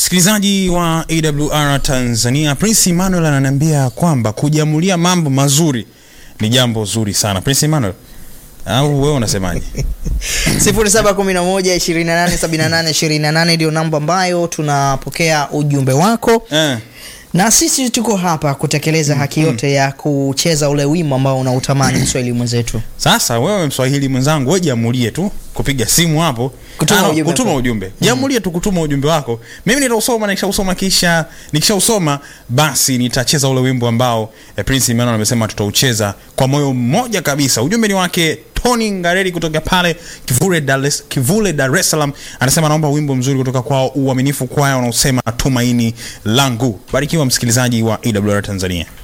Msikilizaji wa AWR Tanzania, Prince Emmanuel ananiambia kwamba kujiamulia mambo mazuri ni jambo zuri sana. Prince Emmanuel, au wewe unasemaje? 0711287828 ndio namba ambayo tunapokea ujumbe wako Eh, na sisi tuko hapa kutekeleza haki yote ya kucheza ule wimbo ambao unautamani mswahili mwenzetu. sasa wewe Mswahili mwenzangu, wewe jiamulie tu kupiga simu hapo Kutuma Ano, ujumbe kutuma wako. ujumbe. Jiamulie tu kutuma ujumbe wako. Mimi nitausoma na nikishausoma kisha nikishausoma basi nitacheza ule wimbo ambao eh, Prince Emmanuel amesema tutaucheza kwa moyo mmoja kabisa. Ujumbe ni wake Tony Ngareri kutoka pale Kivule Dar es Kivule Dar es Salaam anasema naomba wimbo mzuri kutoka kwao Uaminifu Kwaya unaosema tumaini langu. Barikiwa msikilizaji wa AWR Tanzania.